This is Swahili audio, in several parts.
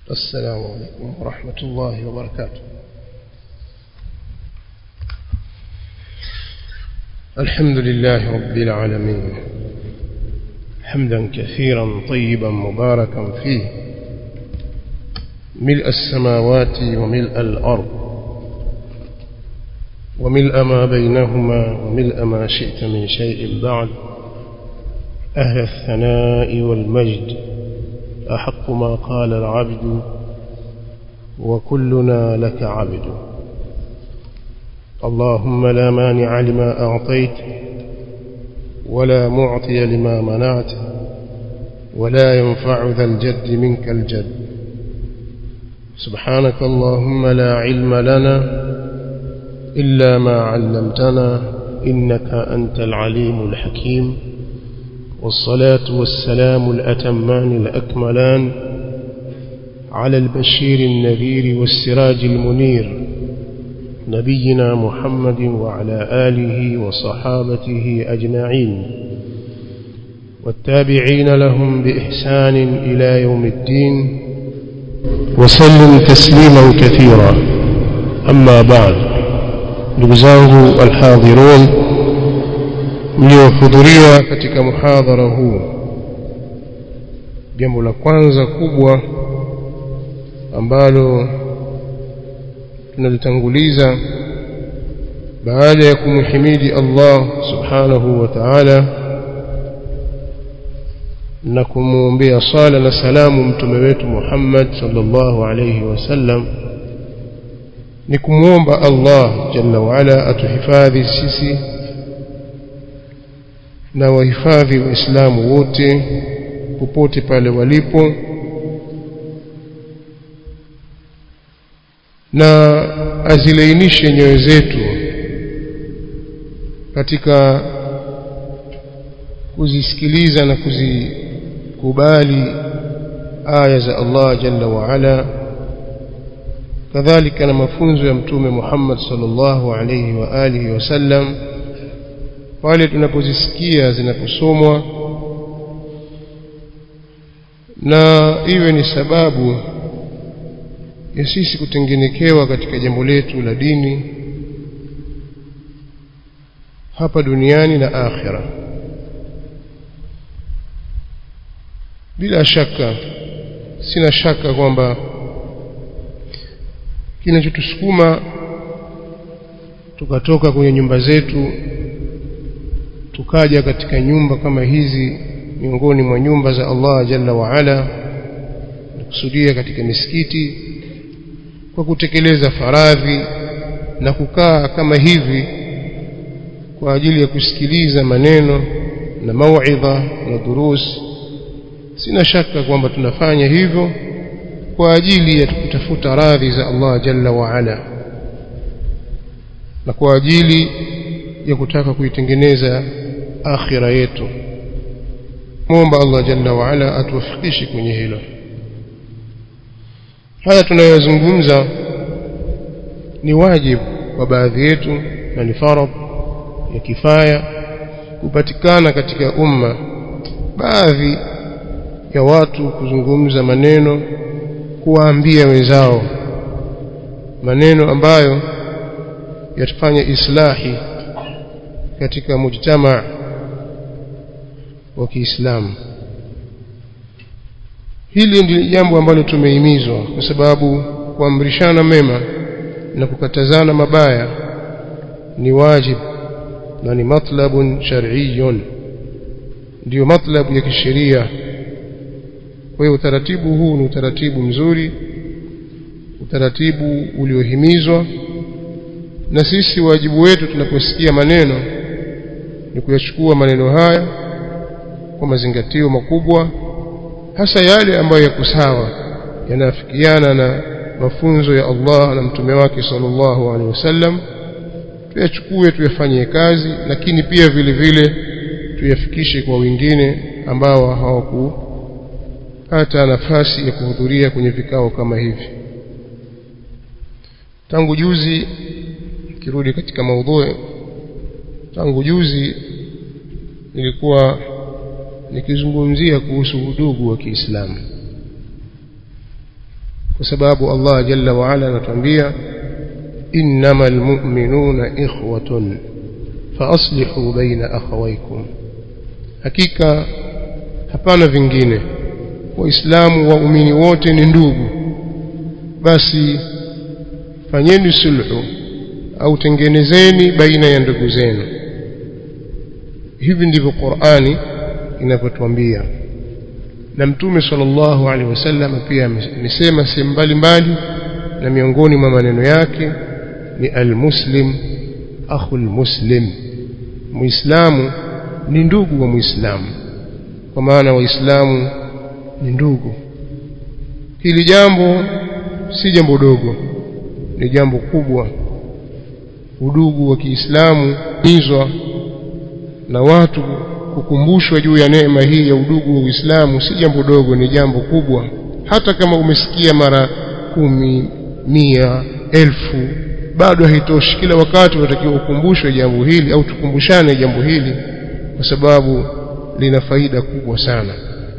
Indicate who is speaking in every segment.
Speaker 1: السلام عليكم ورحمة الله وبركاته الحمد لله رب العالمين حمدا كثيرا طيبا مباركا فيه ملء السماوات وملء الأرض وملء ما بينهما وملء ما شئت من شيء بعد أهل الثناء والمجد أحق ما قال العبد وكلنا لك عبد اللهم لا مانع لما أعطيت ولا معطي لما منعت ولا ينفع ذا الجد منك الجد سبحانك اللهم لا علم لنا إلا ما علمتنا إنك أنت العليم الحكيم والصلاة والسلام الأتمان الأكملان على البشير النذير والسراج المنير نبينا محمد وعلى آله وصحابته أجمعين والتابعين لهم بإحسان إلى يوم الدين وسلم تسليما كثيرا أما بعد نبزاه الحاضرون mliohudhuria katika muhadhara huu jambo la kwanza kubwa ambalo tunalitanguliza baada ya kumhimidi Allah subhanahu wa ta'ala na kumwombea sala na salamu mtume wetu Muhammad sallallahu alayhi wasallam ni kumwomba Allah jalla wa ala atuhifadhi sisi na wahifadhi waislamu wote popote pale walipo na azilainishe nyoyo zetu katika kuzisikiliza na kuzikubali aya za Allah jalla wa ala kadhalika na mafunzo ya mtume Muhammad sallallahu alayhi wa alihi wasallam pale tunapozisikia zinaposomwa na iwe ni sababu ya sisi kutengenekewa katika jambo letu la dini hapa duniani na akhira bila shaka sina shaka kwamba kinachotusukuma tukatoka kwenye nyumba zetu tukaja katika nyumba kama hizi miongoni mwa nyumba za Allah jalla wa ala kusudia katika misikiti kwa kutekeleza faradhi na kukaa kama hivi kwa ajili ya kusikiliza maneno na mauidha na durus sina shaka kwamba tunafanya hivyo kwa ajili ya kutafuta radhi za Allah jalla wa ala na kwa ajili ya kutaka kuitengeneza akhira yetu muomba Allah jalla wa ala atuwafikishe kwenye hilo haya tunayozungumza ni wajibu kwa baadhi yetu na ni faradh ya kifaya kupatikana katika umma baadhi ya watu kuzungumza maneno kuwaambia wenzao maneno ambayo yatafanya islahi katika mujtama wa Kiislamu hili ndilo jambo ambalo tumehimizwa kwa sababu kuamrishana mema na kukatazana mabaya ni wajib na ni matlabun shar'iyyun ndio matlabu ya kisheria kwa hiyo utaratibu huu ni utaratibu mzuri utaratibu uliohimizwa na sisi wajibu wetu tunaposikia maneno ni kuyachukua maneno haya kwa mazingatio makubwa hasa yale ambayo yako sawa yanafikiana na mafunzo ya Allah na mtume wake sallallahu alaihi wasallam tuyachukue tuyafanyie kazi lakini pia vile vile tuyafikishe kwa wengine ambao hawakupata nafasi ya kuhudhuria kwenye vikao kama hivi tangu juzi kirudi katika maudhui tangu juzi nilikuwa nikizungumzia kuhusu udugu wa Kiislamu kwa sababu Allah jalla wa ala anatuambia innamal mu'minuna ikhwatun fa aslihu baina akhawaykum hakika hapana vingine waislamu waumini wote ni ndugu basi fanyeni sulhu au tengenezeni baina ya ndugu zenu hivi ndivyo Qur'ani inavyotuambia na mtume sallallahu alaihi wasallam pia amesema sehemu mbalimbali na miongoni mwa maneno yake ni almuslim akhul muslim muislamu ni ndugu wa muislamu kwa maana waislamu ni ndugu hili jambo si jambo dogo ni jambo kubwa udugu wa Kiislamu hizwa na watu kukumbushwa juu ya neema hii ya udugu wa Uislamu si jambo dogo ni jambo kubwa hata kama umesikia mara kumi mia elfu bado haitoshi kila wakati unatakiwa ukumbushwe jambo hili au tukumbushane jambo hili kwa sababu lina faida kubwa sana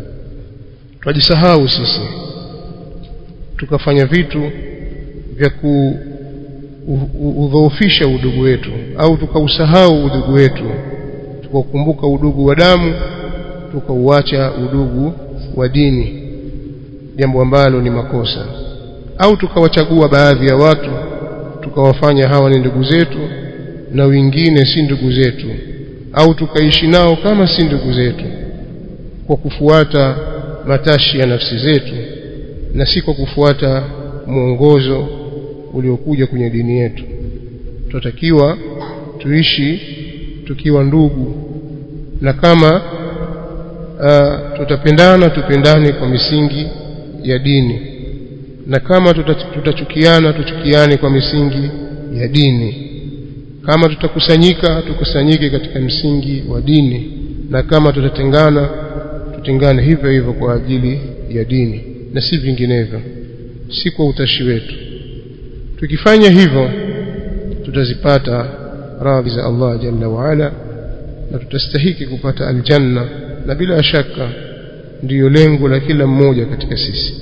Speaker 1: twajisahau sisi tukafanya vitu vya kuudhoofisha udugu wetu au tukausahau udugu wetu tukaukumbuka udugu wa damu tukauacha udugu wa dini jambo ambalo ni makosa au tukawachagua baadhi ya watu tukawafanya hawa ni ndugu zetu na wengine si ndugu zetu au tukaishi nao kama si ndugu zetu kwa kufuata matashi ya nafsi zetu na si kwa kufuata mwongozo uliokuja kwenye dini yetu tunatakiwa tuishi tukiwa ndugu na kama uh, tutapendana tupendane kwa misingi ya dini na kama tutachukiana tuchukiane kwa misingi ya dini kama tutakusanyika tukusanyike katika msingi wa dini na kama tutatengana tutengane hivyo hivyo kwa ajili ya dini na si vinginevyo si kwa utashi wetu tukifanya hivyo tutazipata radhi za Allah jalla waala na tutastahiki kupata aljanna na bila shaka ndiyo lengo la kila mmoja katika sisi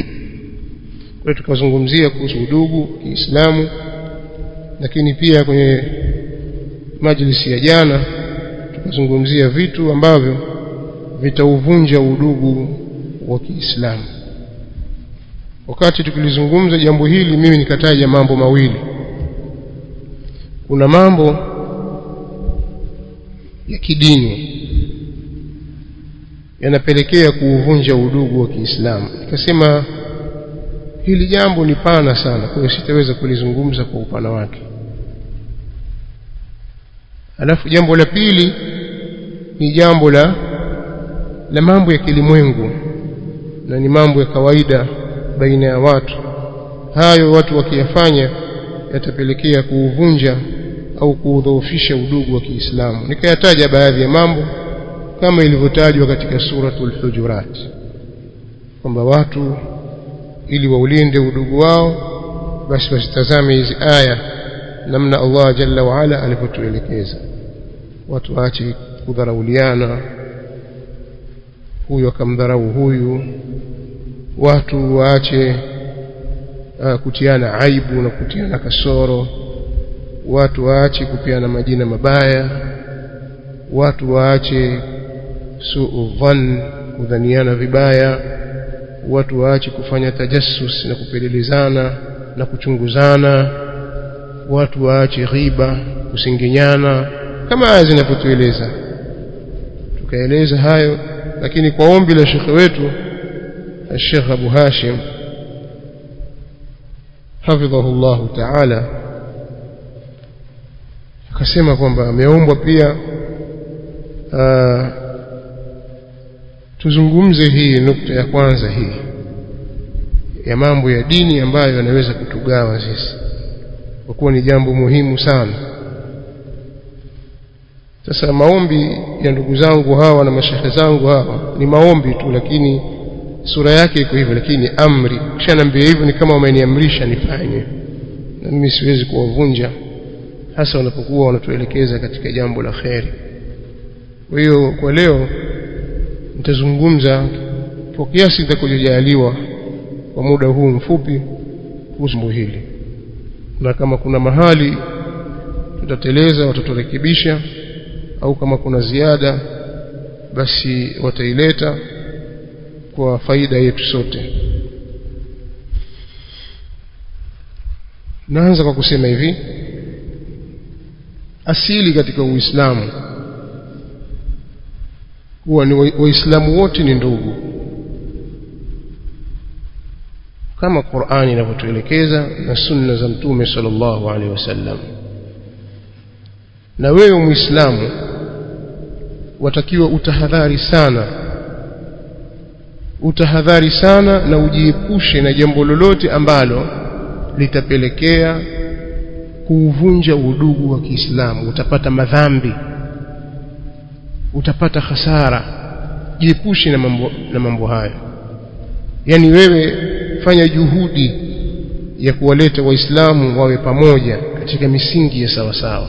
Speaker 1: kwa tukazungumzia kuhusu udugu Kiislamu lakini pia kwenye majlisi ya jana tukazungumzia vitu ambavyo vitauvunja udugu wa Kiislamu wakati tukilizungumza jambo hili mimi nikataja mambo mawili kuna mambo ya kidini yanapelekea kuuvunja udugu wa Kiislamu nikasema hili jambo ni pana sana kwa hiyo sitaweza kulizungumza kwa upana wake alafu jambo la pili ni jambo la la mambo ya kilimwengu na ni mambo ya kawaida baina ya watu hayo watu wakiyafanya yatapelekea kuuvunja au kuudhoofisha udugu wa Kiislamu nikayataja baadhi ya mambo kama ilivyotajwa katika suratul hujurat kwamba watu ili waulinde udugu wao basi wasitazame hizi aya namna Allah jalla wa ala alivyotuelekeza watu waache kudharauliana huyu akamdharau huyu watu waache uh, kutiana aibu na kutiana kasoro watu waache kupiana majina mabaya watu waache suu dhann kudhaniana vibaya watu waache kufanya tajassus na kupelelezana na kuchunguzana watu waache ghiba kusinginyana kama aya zinavyotueleza tukaeleza hayo lakini kwa ombi la shekhe wetu الشيخ أبو هاشم حفظه الله تعالى akasema kwamba ameombwa pia uh, tuzungumze hii nukta ya kwanza hii ya mambo ya dini ambayo yanaweza kutugawa sisi kwa kuwa ni jambo muhimu sana sasa maombi ya ndugu zangu hawa na mashehe zangu hawa ni maombi tu lakini sura yake iko hivyo lakini amri kishanambia hivyo ni kama wameniamrisha nifanye na mimi siwezi kuwavunja hasa wanapokuwa wanatuelekeza katika jambo la kheri kwa hiyo kwa leo nitazungumza kwa kiasi nitakachojaliwa kwa muda huu mfupi kuhusu hili na kama kuna mahali tutateleza wataturekebisha au kama kuna ziada basi wataileta kwa faida yetu sote naanza kwa kusema hivi asili katika uislamu huwa ni waislamu wote ni ndugu kama Qur'ani inavyotuelekeza na sunna za mtume sallallahu alaihi wasallam na wewe muislamu watakiwa utahadhari sana utahadhari sana na ujiepushe na jambo lolote ambalo litapelekea kuuvunja udugu wa Kiislamu utapata madhambi utapata hasara jiepushe na mambo na mambo hayo yani wewe fanya juhudi ya kuwaleta waislamu wawe pamoja katika misingi ya sawa sawa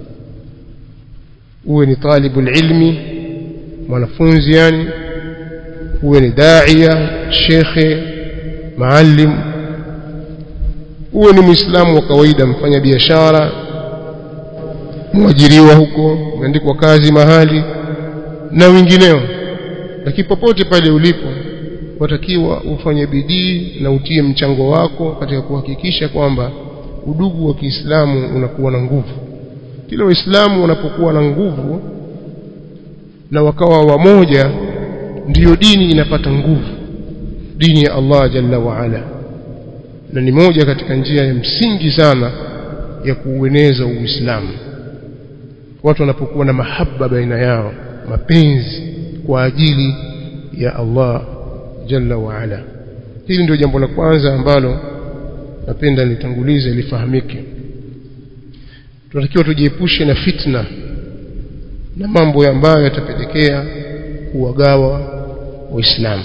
Speaker 1: uwe ni talibul ilmi mwanafunzi yani uwe ni daia shekhe maalim uwe ni muislamu wa kawaida mfanya biashara mwajiriwa huko umeandikwa kazi mahali na wengineo lakini popote pale ulipo watakiwa ufanye bidii na utie mchango wako katika kuhakikisha kwamba udugu wa Kiislamu unakuwa na nguvu kila waislamu wanapokuwa na nguvu na wakawa wamoja ndiyo dini inapata nguvu dini ya Allah jalla wa ala na ni moja katika njia ya msingi sana ya kuueneza Uislamu watu wanapokuwa na mahaba baina yao mapenzi kwa ajili ya Allah jalla wa ala hili ndio jambo la kwanza ambalo napenda litangulize lifahamike tunatakiwa tujiepushe na fitna na mambo ambayo yatapelekea kuwagawa waislamu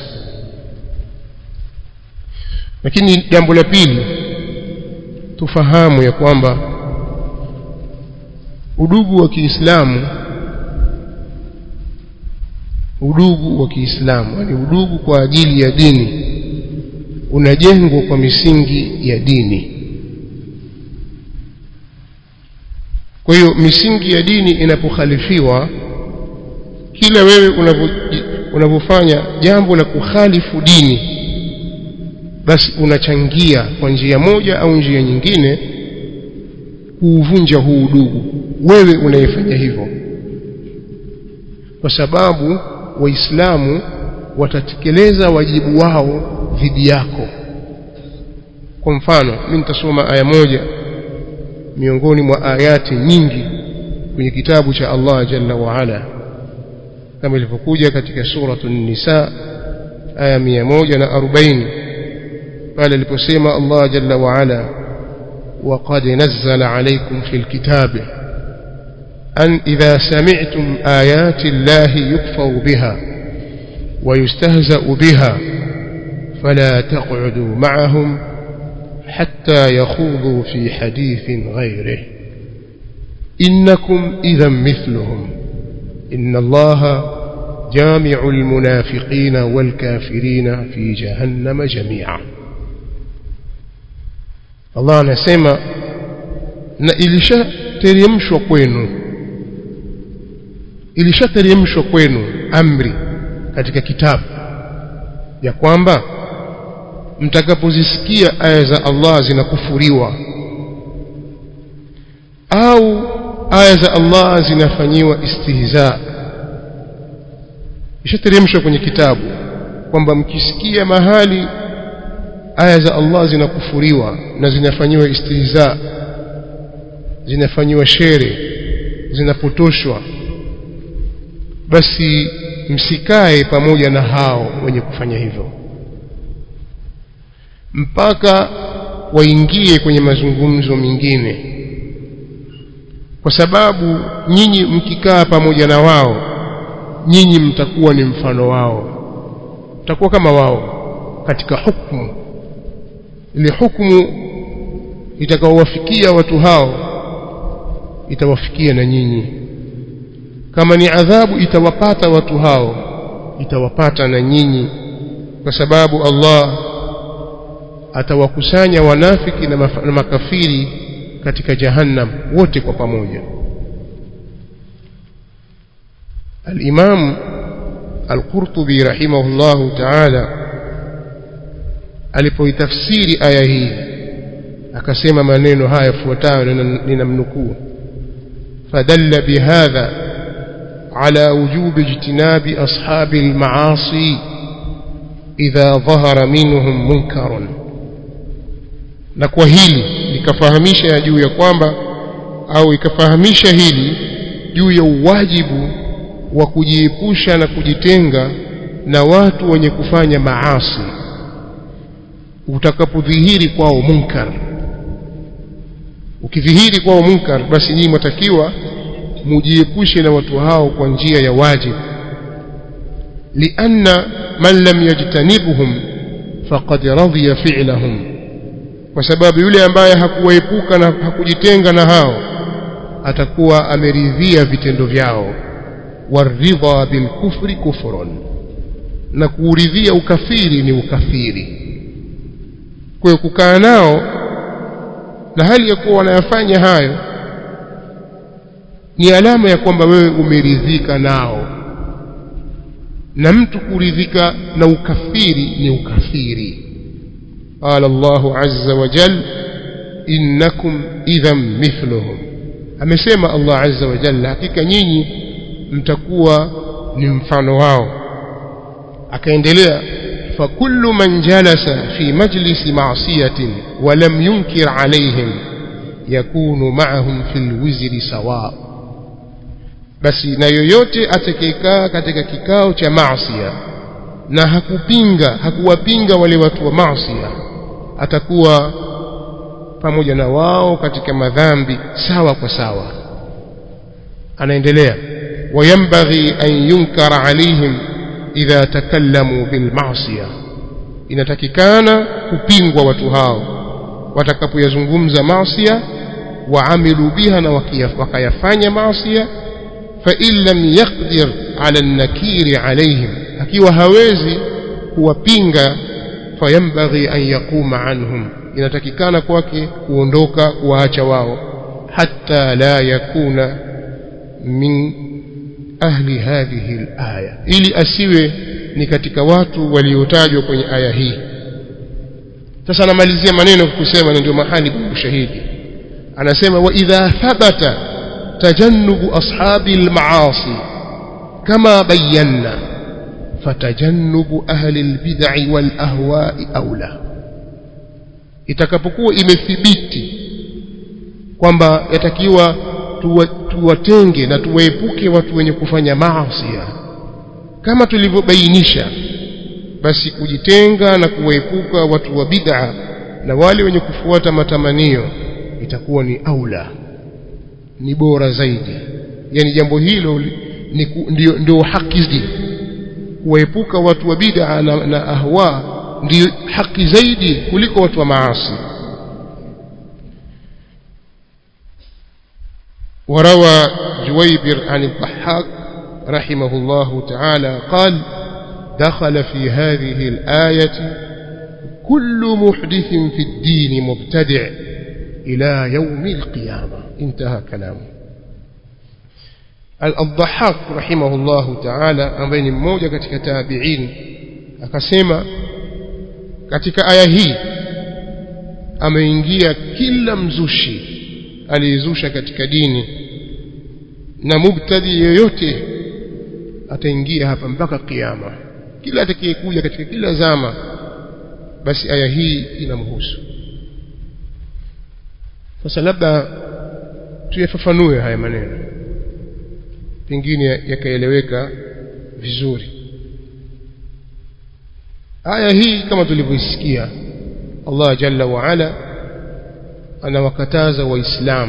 Speaker 1: lakini jambo la pili tufahamu ya kwamba udugu wa Kiislamu udugu wa Kiislamu yani udugu kwa ajili ya dini unajengwa kwa misingi ya dini kwa hiyo misingi ya dini inapokhalifiwa kila wewe unavyofanya jambo la kukhalifu dini basi unachangia kwa njia moja au njia nyingine kuuvunja huu udugu wewe unayefanya hivyo kwa sababu waislamu watatekeleza wajibu wao dhidi yako kwa mfano mimi nitasoma aya moja miongoni mwa ayati nyingi kwenye kitabu cha Allah jalla wa ala kama ilivyokuja katika suratul nisa aya 140 pale aliposema Allah jalla wa ala وقد نزل عليكم في الكتاب أن إذا سمعتم آيات الله يكفر بها ويستهزأ بها فلا تقعدوا معهم حتى يخوضوا في حديث غيره إنكم إذا مثلهم إن الله جامع المنافقين والكافرين في جهنم جميعا Allah anasema na ilishateremshwa kwenu ilishateremshwa kwenu amri katika kitabu ya kwamba mtakapozisikia aya za Allah zinakufuriwa au aya za Allah zinafanyiwa istihza ishateremshwa kwenye kitabu kwamba mkisikia mahali aya za Allah zinakufuriwa na zinafanyiwa istihza zinafanyiwa shere zinapotoshwa basi msikae pamoja na hao wenye kufanya hivyo mpaka waingie kwenye mazungumzo mengine kwa sababu nyinyi mkikaa pamoja na wao nyinyi mtakuwa ni mfano wao mtakuwa kama wao katika hukumu ile hukumu itakaowafikia watu hao itawafikia na nyinyi kama ni adhabu itawapata watu hao itawapata na nyinyi kwa sababu Allah atawakusanya wanafiki na, maf na makafiri katika jahannam wote kwa pamoja الإمام القرطبي رحمه الله تعالى alipoitafsiri aya hii akasema maneno haya yafuatayo ninamnukuu fadalla bihadha ala wujubi ijtinabi ashabi almaasi idha dhahara minhum munkarun na kwa hili likafahamisha ya juu ya kwamba au ikafahamisha hili juu ya uwajibu wa kujiepusha na kujitenga na watu wenye kufanya maasi utakapodhihiri kwao munkar ukidhihiri kwao munkar basi nyinyi mwatakiwa mujiepushe na watu hao kwa njia ya wajibu lianna man lam yajtanibhum faqad radhiya fi'lahum kwa sababu yule ambaye hakuwaepuka na hakujitenga na hao atakuwa ameridhia vitendo vyao waridha bilkufri kufrun na kuuridhia ukafiri ni ukafiri kwa hiyo kukaa nao na hali ya kuwa wanayafanya hayo ni alama ya kwamba wewe umeridhika nao na mtu kuridhika na ukafiri ni ukafiri قال الله عز وجل إنكم إذا مثلهم amesema Allah azza wa jalla hakika nyinyi mtakuwa ni mfano wao akaendelea فكل من جلس في مجلس معصية ولم ينكر عليهم يكون معهم في الوزر سواء basi na yoyote atakayekaa katika kikao cha maasiya na hakupinga hakuwapinga wale watu wa maasiya atakuwa pamoja na wao katika madhambi sawa kwa sawa anaendelea wayambaghi an yunkara alaihim idha takallamu bilmaasiya inatakikana kupingwa watu hao watakapoyazungumza maasiya waamilu biha na wakayafanya maasiya فإن لم يقدر على النكير عليهم akiwa hawezi kuwapinga fayambaghi an yaquma anhum inatakikana kwake kuondoka kuwaacha wao hatta la yakuna min ahli hadhihi alaya ili asiwe ni katika watu waliotajwa kwenye aya hii sasa anamalizia maneno kusema na ndio mahali pa ushahidi anasema wa idha thabata تجنب أصحاب المعاصي كما بينا فتجنب أهل البدع والأهواء أولى itakapokuwa imethibiti kwamba yatakiwa tuwatenge na tuwaepuke watu wenye kufanya maasi kama tulivyobainisha basi kujitenga na kuwaepuka watu wa bid'a na wale wenye kufuata matamanio itakuwa ni aula ni bora zaidi yani jambo hilo ni ndio, ndio haki zaidi kuwaepuka watu wa bid'a na, na ahwa ndio haki zaidi kuliko watu wa maasi وروى جويبر عن الضحاك رحمه الله تعالى قال دخل في هذه الآية كل محدث في الدين مبتدع إلى يوم القيامة انتهى كلامه الضحاك رحمه الله تعالى ambaye ni mmoja katika tabi'in akasema katika aya hii ameingia kila mzushi aliyezusha katika dini na mubtadi yoyote ataingia hapa mpaka kiyama kila atakayekuja katika kila zama basi aya hii inamhusu sasa labda tuyafafanue haya maneno pengine yakaeleweka vizuri aya hii kama tulivyoisikia Allah jalla wa ala anawakataza waislamu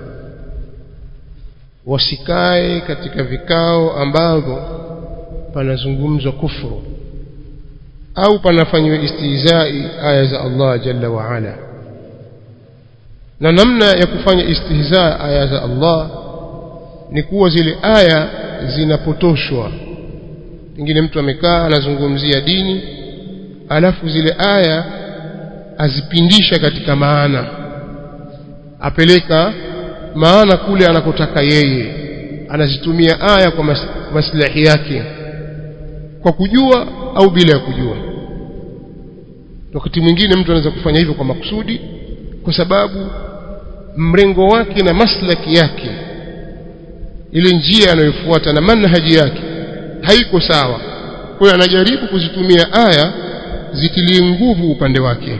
Speaker 1: wasikae katika vikao ambavyo panazungumzwa kufuru au panafanywa istihzai aya za Allah jalla wa ala na namna ya kufanya istihza aya za Allah ni kuwa zile aya zinapotoshwa pengine mtu amekaa anazungumzia dini alafu zile aya azipindisha katika maana apeleka maana kule anakotaka yeye anazitumia aya kwa mas maslahi yake kwa kujua au bila ya kujua wakati mwingine mtu anaweza kufanya hivyo kwa makusudi kwa sababu mrengo wake na maslaki yake ile njia anayofuata na manhaji yake haiko sawa kwa hiyo anajaribu kuzitumia aya zitilie nguvu upande wake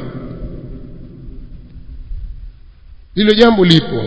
Speaker 1: hilo jambo lipo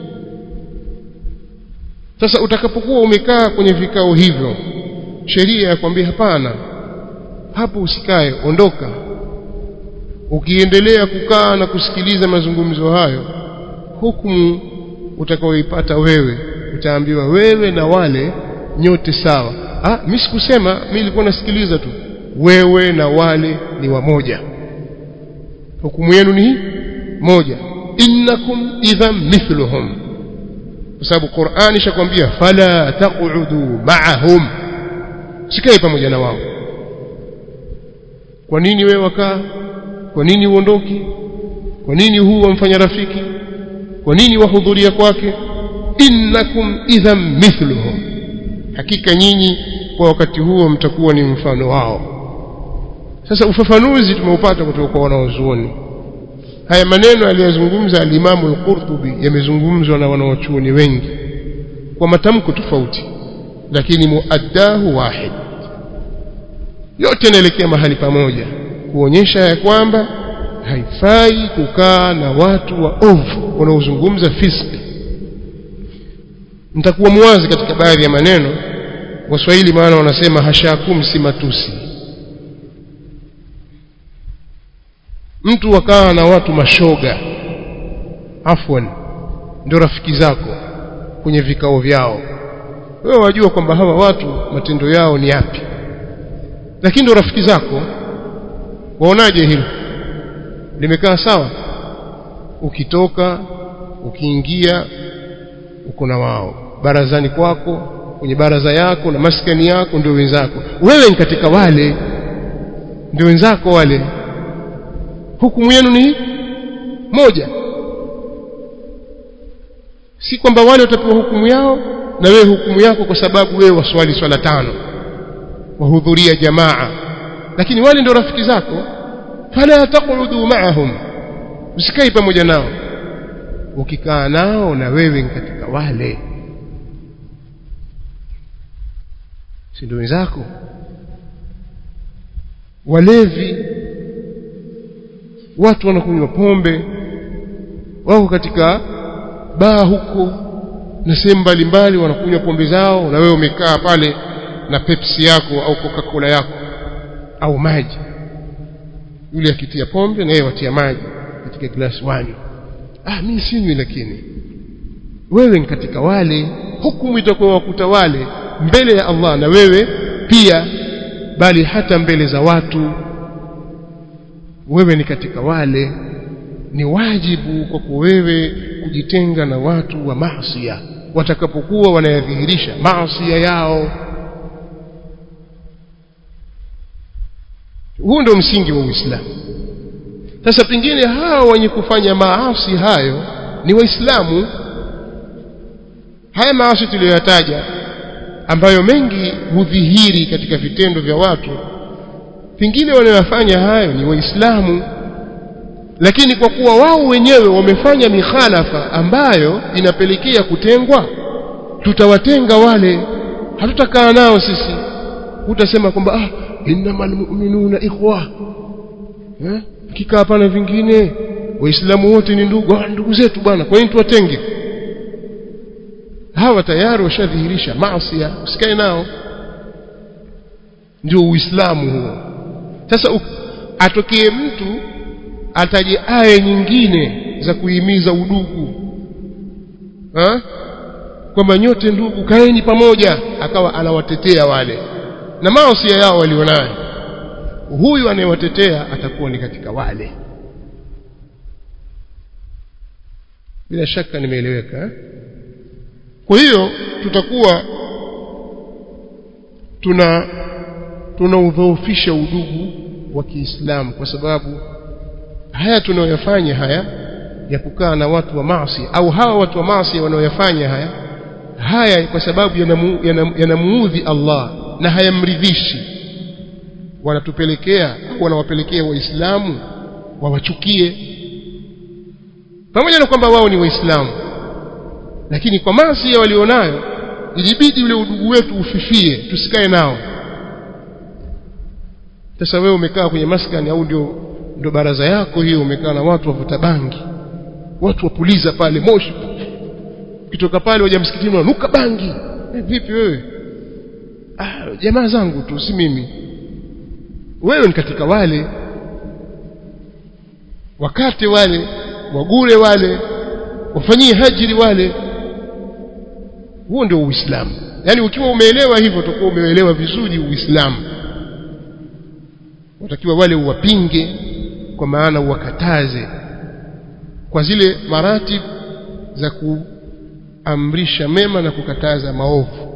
Speaker 1: sasa utakapokuwa umekaa kwenye vikao hivyo sheria ya kwambia hapana hapo usikae ondoka ukiendelea kukaa na kusikiliza mazungumzo hayo hukumu utakaoipata wewe utaambiwa wewe na wale nyote sawa ah mimi sikusema mimi nilikuwa nasikiliza tu wewe na wale ni wamoja hukumu yenu ni hii moja innakum idhan mithluhum kwa sababu Qur'ani ishakwambia fala taq'udu ma'ahum sikae pamoja na wao kwa nini wewe wakaa kwa nini uondoki kwa nini huu wamfanya rafiki kwa nini wahudhuria kwake innakum idhan mithluhum hakika nyinyi kwa wakati huo mtakuwa ni mfano wao sasa ufafanuzi tumeupata kutoka kwa wanaozuoni haya maneno aliyozungumza alimamu al-Qurtubi yamezungumzwa na wanaochuoni wengi kwa matamko tofauti lakini muaddahu wahid yote yanaelekea mahali pamoja kuonyesha ya kwamba haifai kukaa na watu wa ovu wanaozungumza fiski nitakuwa mwazi katika baadhi ya maneno waswahili maana wanasema hashakum si matusi mtu wakaa na watu mashoga afwan ndio rafiki zako kwenye vikao vyao wewe wajua kwamba hawa watu matendo yao ni yapi lakini ndio rafiki zako waonaje hilo limekaa sawa ukitoka ukiingia uko na wao barazani kwako kwenye baraza yako na maskani yako ndio wenzako wewe ni katika wale ndio wenzako wale hukumu yenu ni moja si kwamba wale watapewa hukumu yao na wewe hukumu yako kwa sababu wewe waswali swala tano wahudhuria jamaa lakini wale ndio rafiki zako fala taqudu ma'ahum usikai pamoja nao ukikaa nao na wewe ni katika wale si ndio wenzako walevi watu wanakunywa pombe wako katika baa huko na sehemu mbalimbali wanakunywa pombe zao na wewe umekaa pale na Pepsi yako au Coca-Cola yako au maji yule akitia pombe na yeye watia maji katika glasi wanywe ah mimi sinywi lakini wewe ni katika wale hukumu itakuwa wakuta wale mbele ya Allah na wewe pia bali hata mbele za watu wewe ni katika wale ni wajibu kwako wewe kujitenga na watu wa maasiya watakapokuwa wanayadhihirisha maasiya yao huu ndio msingi wa Uislamu sasa pengine hao wenye kufanya maasi hayo ni waislamu haya maasi tuliyoyataja ambayo mengi hudhihiri katika vitendo vya watu pengine wanayofanya hayo ni waislamu lakini kwa kuwa wao wenyewe wamefanya mikhalafa ambayo inapelekea kutengwa tutawatenga wale hatutakaa nao sisi utasema kwamba ah innamal mu'minuna ikhwa eh kikaa hapana vingine waislamu wote ni ndugu ah, ndugu zetu bwana kwa nini tuwatenge hawa tayari washadhihirisha maasi usikae nao ndio uislamu huo sasa atokee mtu ataje aya nyingine za kuhimiza udugu ha? kwamba nyote ndugu kaeni pamoja akawa anawatetea wale na maasi yao walionayo huyu anayewatetea atakuwa ni katika wale bila shaka nimeeleweka eh? kwa hiyo tutakuwa tuna tunaudhoofisha udugu wa Kiislamu kwa sababu haya tunayoyafanya haya ya kukaa na watu wa maasi au hawa watu wa maasi wanaoyafanya haya haya kwa sababu yanamuudhi Allah na hayamridhishi wanatupelekea au wanawapelekea waislamu wawachukie pamoja na kwamba wao ni waislamu lakini kwa maasi walionayo ilibidi ule udugu wetu ufifie tusikae nao sasa wewe umekaa kwenye maskani au ndio ndio baraza yako hiyo umekaa na watu wavuta bangi watu wapuliza pale moshi ukitoka pale waja msikitini wanuka bangi eh, vipi wewe ah, jamaa zangu tu si mimi wewe ni katika wale wakate wale wagure wale wafanyie hajiri wale huo ndio uislamu yaani ukiwa umeelewa hivyo utakuwa umeelewa vizuri uislamu watakiwa wale uwapinge kwa maana uwakataze kwa zile maratib za kuamrisha mema na kukataza maovu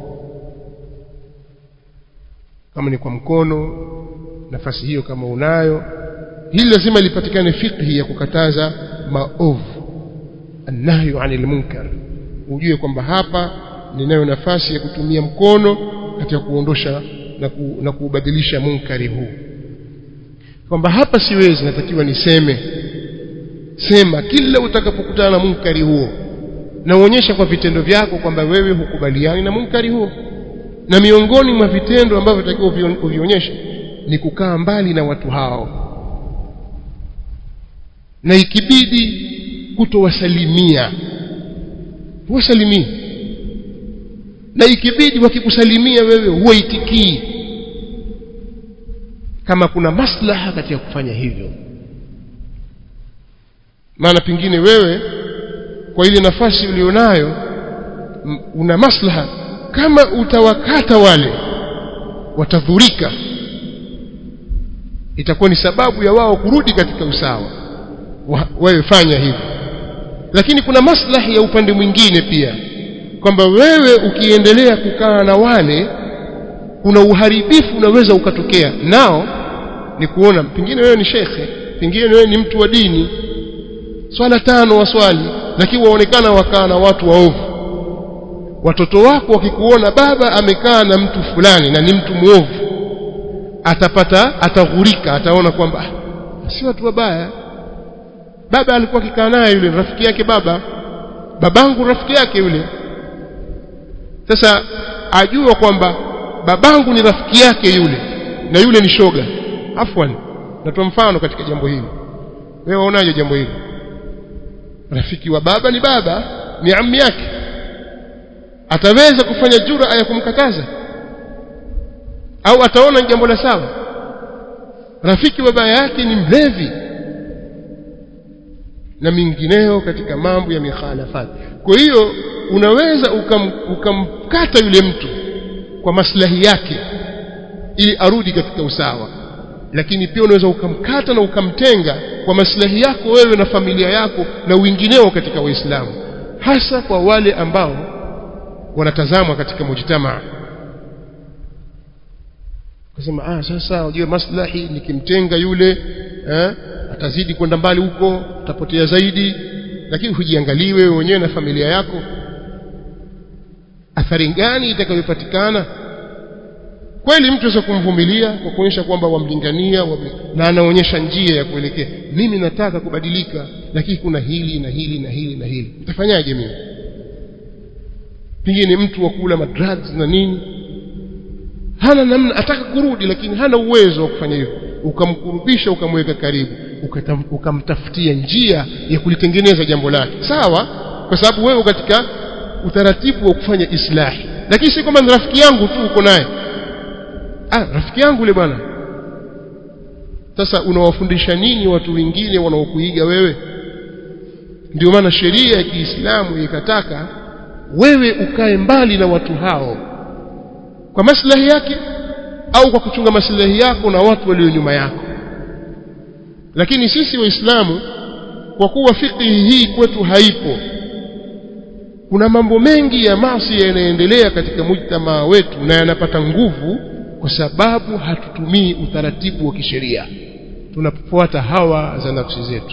Speaker 1: kama ni kwa mkono nafasi hiyo kama unayo hili lazima lipatikane fikhi ya kukataza maovu annahyu anil munkar ujue kwamba hapa ninayo nafasi ya kutumia mkono katika kuondosha na, ku, na kuubadilisha munkari huu kwamba hapa siwezi natakiwa niseme sema kila utakapokutana na munkari huo na uonyesha kwa vitendo vyako kwamba wewe hukubaliani na munkari huo na miongoni mwa vitendo ambavyo takiwa uvionyeshe ni kukaa mbali na watu hao na ikibidi kutowasalimia wasalimie na ikibidi wakikusalimia wewe huwaitikii kama kuna maslaha katika kufanya hivyo maana pengine wewe kwa ile nafasi ulionayo una maslaha kama utawakata wale watadhurika itakuwa ni sababu ya wao kurudi katika usawa wewe fanya hivyo lakini kuna maslahi ya upande mwingine pia kwamba wewe ukiendelea kukaa na wale kuna uharibifu unaweza ukatokea nao ni kuona pengine wewe ni shekhe pengine wewe ni mtu wa dini swala tano waswali lakini waonekana wakaa na watu waovu watoto wako wakikuona baba amekaa na mtu fulani na ni mtu mwovu atapata ataghurika ataona kwamba si watu wabaya baba alikuwa akikaa naye yule rafiki yake baba babangu rafiki yake yule sasa ajua kwamba babangu ni rafiki yake yule na yule ni shoga afwan natoa mfano katika jambo hili wewe waonaje jambo hili rafiki wa baba ni baba ni ammi yake ataweza kufanya jura ya kumkataza au ataona jambo la sawa rafiki wa baba yake ni mlevi na mingineo katika mambo ya mikhalafat kwa hiyo unaweza ukam, ukamkata yule mtu kwa maslahi yake ili arudi katika usawa lakini pia unaweza ukamkata na ukamtenga kwa maslahi yako wewe na familia yako na wingineo katika waislamu hasa kwa wale ambao wanatazamwa katika mujtamaa kasema ah sasa unajua maslahi nikimtenga yule eh, atazidi kwenda mbali huko utapotea zaidi lakini hujiangalie wewe mwenyewe na familia yako athari gani itakayopatikana kweli mtu aweza kumvumilia kwa kuonyesha kwamba wamlingania wame, na anaonyesha njia ya kuelekea mimi nataka kubadilika lakini kuna hili na hili na hili na hili nitafanyaje mimi pengine mtu wa kula madrugs na nini hana namna ataka kurudi lakini hana uwezo wa kufanya hivyo ukamkurubisha ukamweka karibu ukamtafutia njia ya kulitengeneza jambo lake sawa kwa sababu wewe katika utaratibu wa kufanya islahi lakini si kwamba ni rafiki yangu tu uko naye ah rafiki yangu yule bwana sasa unawafundisha nini watu wengine wanaokuiga wewe ndio maana sheria ya Kiislamu ikataka wewe ukae mbali na watu hao kwa maslahi yake au kwa kuchunga maslahi yako na watu walio nyuma yako lakini sisi waislamu kwa kuwa fiqhi hii kwetu haipo kuna mambo mengi ya maasi yanaendelea katika mujtamaa wetu na yanapata nguvu kwa sababu hatutumii utaratibu wa kisheria tunafuata hawa za nafsi zetu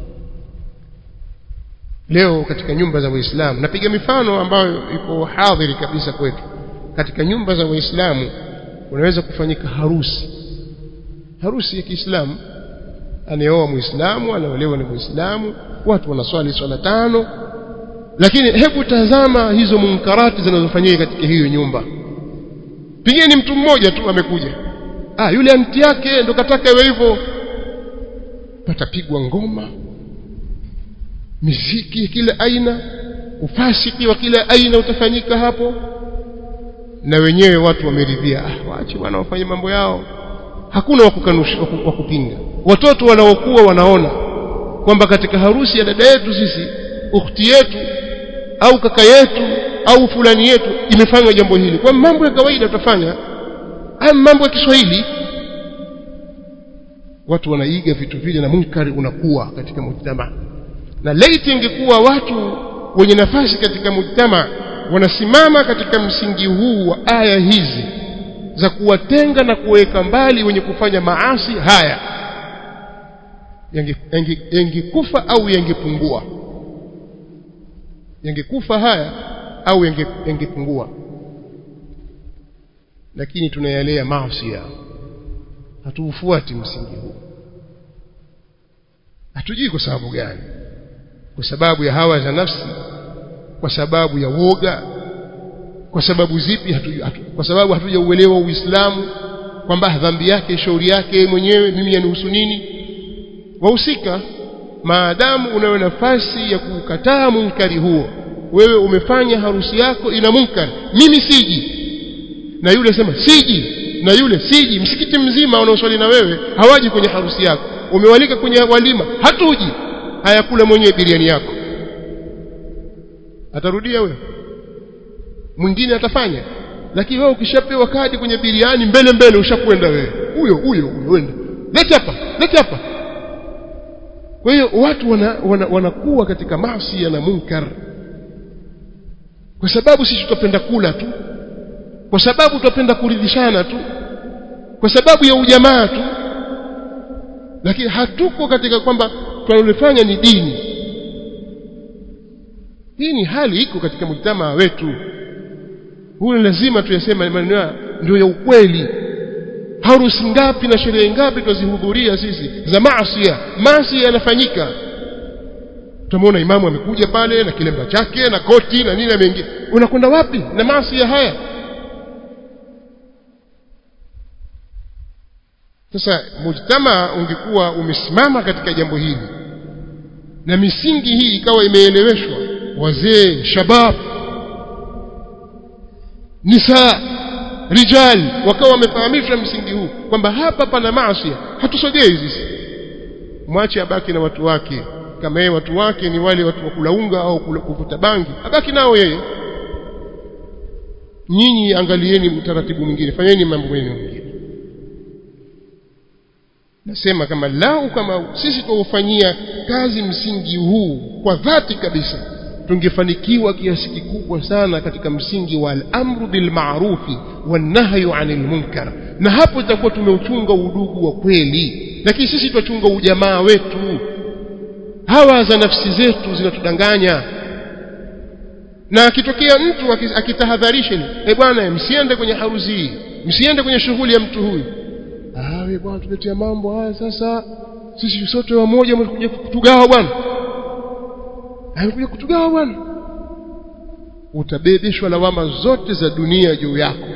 Speaker 1: leo katika nyumba za waislamu napiga mifano ambayo iko hadhiri kabisa kwetu katika nyumba za waislamu unaweza kufanyika harusi harusi ya Kiislamu anayeoa muislamu anaolewa ni muislamu watu wanaswali swala tano lakini hebu tazama hizo munkarati zinazofanyika katika hiyo nyumba pigeni mtu mmoja tu amekuja ah yule anti yake ndo kataka iwe hivyo patapigwa ngoma miziki ya kila aina ufasiki wa kila aina utafanyika hapo na wenyewe watu wameridhia ah waache bwana wafanye mambo yao hakuna wa kukanusha wa kupinga watoto wanaokuwa wanaona kwamba katika harusi ya dada yetu sisi ukhti yetu au kaka yetu au fulani yetu imefanywa jambo hili kwa mambo ya kawaida tutafanya haya mambo ya Kiswahili watu wanaiga vitu vile na munkari unakuwa katika mujtama na laiti ingekuwa watu wenye nafasi katika mujtama wanasimama katika msingi huu wa aya hizi za kuwatenga na kuweka mbali wenye kufanya maasi haya yangekufa au yangepungua yangekufa haya au yangepungua lakini tunayalea maasi hatuufuati msingi huu hatujui kwa sababu gani kwa sababu ya hawa za nafsi kwa sababu ya woga kwa sababu zipi hatu, hatu, kwa sababu hatujauelewa uislamu kwamba dhambi yake shauri yake mwenyewe mimi yanihusu nini wahusika maadamu unayo nafasi ya kukataa munkari huo wewe umefanya harusi yako ina munkari mimi siji na yule sema siji na yule siji msikiti mzima wanaoswali na wewe hawaji kwenye harusi yako umewalika kwenye walima hatuji hayakula mwenyewe biriani yako atarudia wewe mwingine atafanya lakini wewe ukishapewa kadi kwenye biriani mbele mbele ushakwenda wewe huyo huyo uenda leta hapa leta hapa kwa hiyo watu wanakuwa wana, wana katika maasi na munkar kwa sababu sisi tutapenda kula tu kwa sababu tutapenda kuridhishana tu kwa sababu ya ujamaa tu lakini hatuko katika kwamba tunalofanya ni dini hii ni hali iko katika mjtamaa wetu huyo lazima tuyasema maneno ndio ya ukweli harusi ngapi na sherehe ngapi tunazihudhuria sisi za maasiya maasi yanafanyika tutamwona imamu amekuja pale na kilemba chake na koti na nini ameingia unakwenda wapi na maasi haya sasa mujtama ungekuwa umesimama katika jambo hili na misingi hii ikawa imeeleweshwa wazee shabab nisa rijal wakawa wamefahamishwa msingi huu kwamba hapa pana maasi hatusogei sisi mwache abaki na watu wake kama yeye watu wake ni wale watu wa kulaunga au kuvuta bangi abaki nao yeye nyinyi angalieni utaratibu mwingine fanyeni mambo mengine nasema kama lau kama sisi tuufanyia kazi msingi huu kwa dhati kabisa tungefanikiwa kiasi kikubwa sana katika msingi wa al-amru bil ma'rufi wan nahyu 'anil munkar na hapo itakuwa tumeuchunga udugu wa kweli lakini sisi twachunga ujamaa wetu hawa za nafsi zetu zinatudanganya na akitokea mtu akitahadharisha eh bwana msiende kwenye harusi hii msiende kwenye shughuli ya mtu huyu ah wewe bwana tuletea mambo haya sasa sisi sote wamoja mlikuja kutugawa bwana amekuja kutugawa bwana utabebeshwa lawama zote za dunia juu yako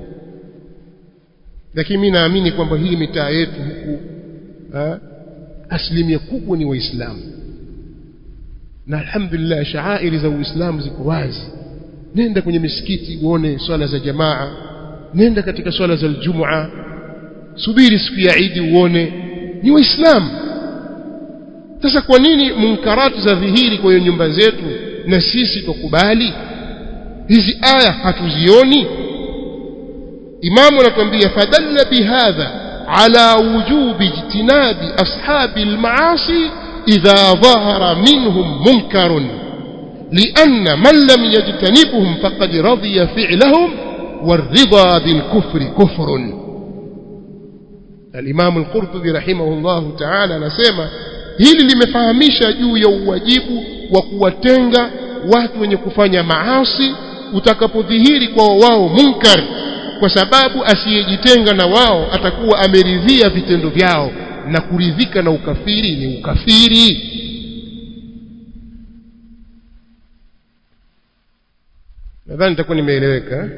Speaker 1: lakini mimi naamini kwamba hii mitaa yetu huku asilimia kubwa ni waislamu na alhamdulillah shaairi za uislamu ziko wazi nenda kwenye misikiti uone swala za jamaa nenda katika swala za aljumua subiri siku ya idi uone ni waislamu sasa kwa nini munkarati za dhihiri kwa hiyo nyumba zetu na sisi tukubali hizi aya hatuzioni imamu anatuambia fadalla bihadha ala wujubi ijtinabi ashabi almaasi idha dhahara minhum munkarun لأن من لم يجتنبهم فقد رضي فعلهم والرضا بالكفر كفر al-Imam al-Qurtubi rahimahullahu ta'ala anasema hili limefahamisha juu ya uwajibu wa kuwatenga watu wenye kufanya maasi utakapodhihiri kwa wao munkar kwa sababu asiyejitenga na wao atakuwa ameridhia vitendo vyao na kuridhika na ukafiri ni ukafiri nadhani nitakuwa nimeeleweka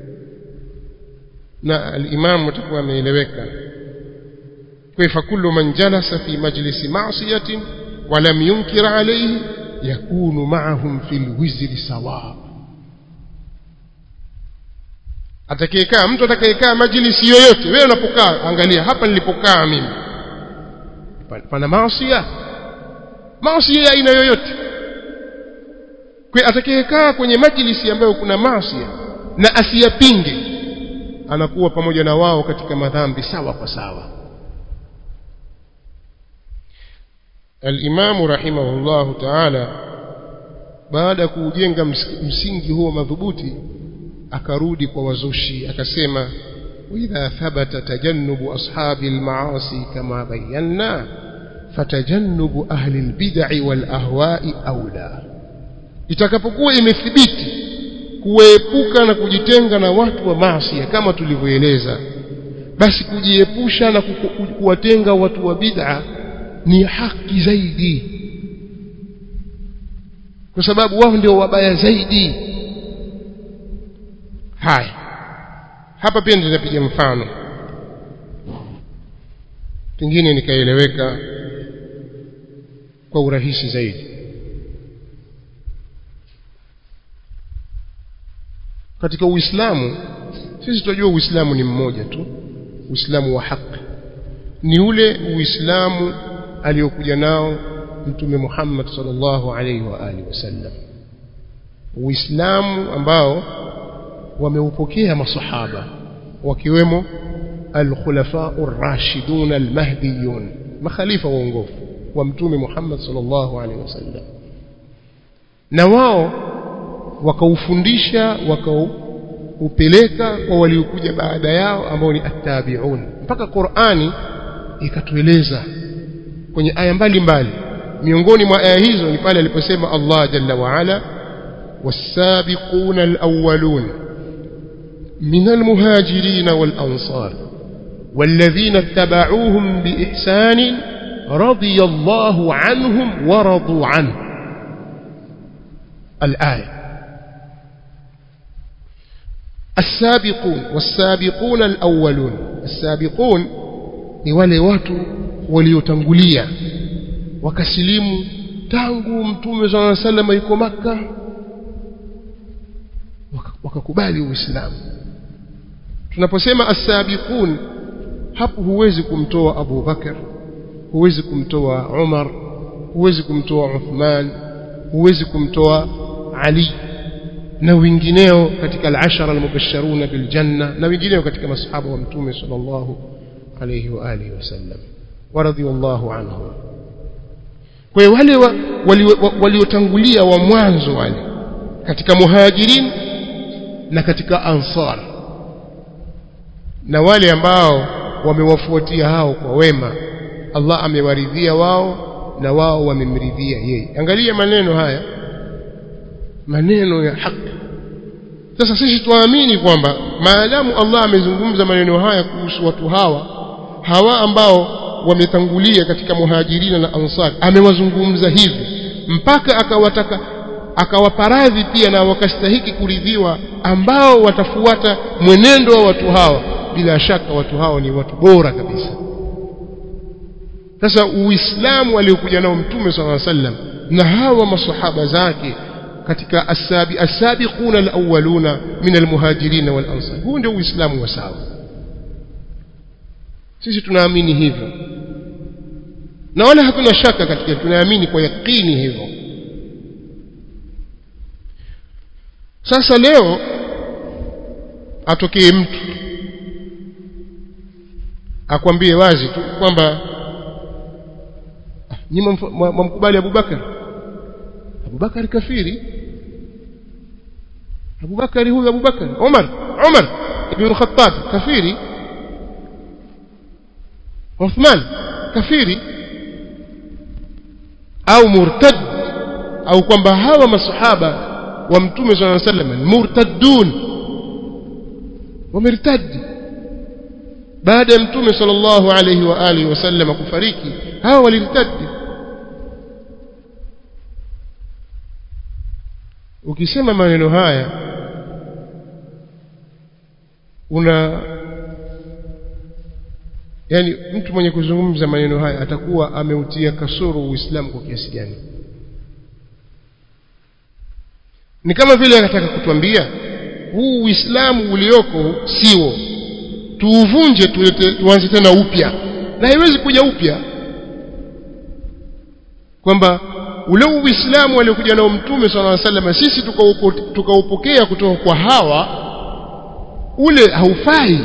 Speaker 1: na al-imam atakuwa ameeleweka كيف كل من جلس في مجلس معصية ولم ينكر عليه يكون معهم في الوزر سواء atakayekaa mtu atakayekaa majlisi yoyote wewe unapokaa angalia hapa nilipokaa mimi pana maasiya maasiya ya aina yoyote kwa atakayekaa kwenye majlisi ambayo kuna maasiya na asiyapinge anakuwa pamoja na wao katika madhambi sawa kwa sawa الإمام رحمه الله تعالى baada kujenga msingi huo madhubuti akarudi kwa wazushi akasema idha thabata tajannubu ashabi almaasi kama bayanna fatajannubu ahli albid'i wal ahwa'i aula itakapokuwa imethibiti kuepuka na kujitenga na watu wa maasi kama tulivyoeleza basi kujiepusha na kuwatenga watu wa bid'a ni haki zaidi kwa sababu wao ndio wabaya zaidi haya hapa pia nitapiga mfano pengine nikaeleweka kwa urahisi zaidi katika uislamu sisi tunajua uislamu ni mmoja tu uislamu wa haki ni ule uislamu aliyokuja nao mtume Muhammad sallallahu alaihi wa alihi wasallam uislamu ambao wameupokea masahaba wakiwemo al-khulafa ar-rashidun al-mahdiyun makhalifa waongofu wa mtume Muhammad sallallahu alaihi wasallam na wao wakaufundisha wakaupeleka kwa waliokuja baada yao ambao ni at-tabi'un mpaka Qur'ani ikatueleza kwenye aya mbalimbali miongoni mwa aya hizo ni pale aliposema Allah jalla wa ala والسابقون الأولون من المهاجرين والأنصار والذين اتبعوهم بإحسان رضي الله عنهم ورضوا عنه الآية السابقون والسابقون الأولون السابقون ni wale watu waliotangulia wakasilimu tangu mtume صلى الله عليه وسلم yuko maka wakakubali uislamu tunaposema as-sabiqun hapo huwezi kumtoa Abu Bakar huwezi kumtoa Umar huwezi kumtoa Uthman huwezi kumtoa Ali na wengineo katika al-ashara al-mubashsharuna bil janna na wengineo katika masahaba wa mtume sallallahu alayhi wa alihi wasallam wa radiyallahu anhum kwa hiyo wale waliotangulia wa mwanzo wale katika muhajirin na katika ansar na wale ambao wamewafuatia hao kwa wema Allah amewaridhia wao na wao wamemridhia yeye angalia maneno haya maneno ya haki sasa sisi tuamini kwamba maadamu Allah amezungumza maneno haya kuhusu watu hawa hawa ambao wametangulia katika muhajirina na ansar amewazungumza hivi mpaka akawataka akawaparadhi pia na wakastahiki kuridhiwa ambao watafuata mwenendo wa watu hawa bila shaka watu hao ni watu bora kabisa sasa uislamu aliokuja nao mtume sala sallam na hawa masahaba zake katika asabi asabiquna alawwaluna min almuhajirin wal ansar huu ndio uislamu wa sawa sisi tunaamini hivyo na wala hakuna shaka katika tunaamini kwa yakini hivyo sasa leo atokee mtu akwambie wazi tu kwamba nyinyi mwamkubali Abubakar Abubakar kafiri Abubakar huyu Abubakar Umar Umar ibn Khattab kafiri Uthman kafiri au murtad au kwamba hawa masahaba wa mtume sallallahu alaihi wasallam murtaddun wamertadi baada ya mtume sallallahu alaihi wa alihi wasallam kufariki hawa walirtadi ukisema maneno haya una yani mtu mwenye kuzungumza maneno haya atakuwa ameutia kasoro uislamu kwa kiasi gani ni kama vile anataka kutuambia huu uislamu ulioko siwo tuuvunje tuanze tena upya na haiwezi kuja upya kwamba ule uislamu aliokuja nao mtume sala salam sisi tukaupokea tuka kutoka kwa hawa ule haufai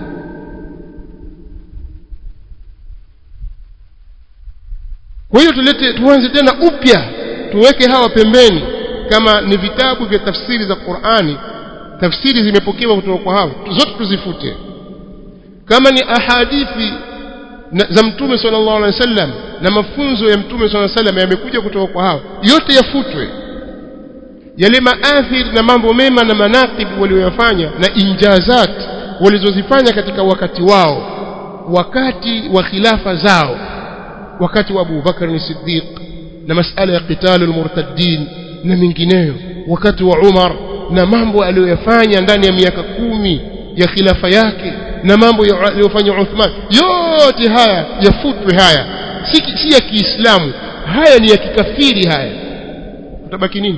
Speaker 1: kwa hiyo tulete tuanze tena upya tuweke hawa pembeni kama ni vitabu vya tafsiri za Qur'ani tafsiri zimepokewa kutoka kwa hawa zote tuzifute kama ni ahadithi za mtume sallallahu alaihi wasallam na mafunzo ya mtume sallallahu alaihi wasallam yamekuja kutoka kwa hawa yote yafutwe yale maathir na mambo mema na manaqib walioyafanya na injazat walizozifanya katika wakati wao wakati wa khilafa zao wakati wa Abu Bakar ni Siddiq na masala ya qitalul murtaddin na mingineyo wakati wa Umar na mambo aliyoyafanya ndani ya miaka kumi ya khilafa yake na mambo aliyofanya Uthman yote haya yafutwe haya si, si ya Kiislamu haya ni ya kikafiri haya utabaki nini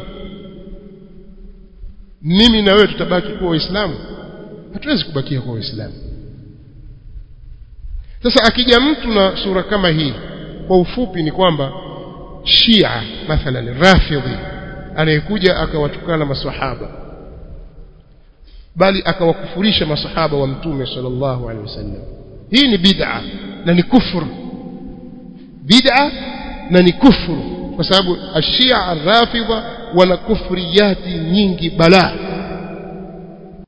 Speaker 1: mimi na wewe tutabaki kuwa waislamu hatuwezi kubakia kuwa waislamu sasa akija mtu na sura kama hii kwa ufupi ni kwamba Shia mathalan Rafidhi anayekuja akawatukana maswahaba bali akawakufurisha masahaba wa mtume sallallahu alaihi wasallam hii ni bid'a na ni kufuru bid'a na ni kufuru kwa sababu ashia arrafidha wana kufriyati nyingi balaa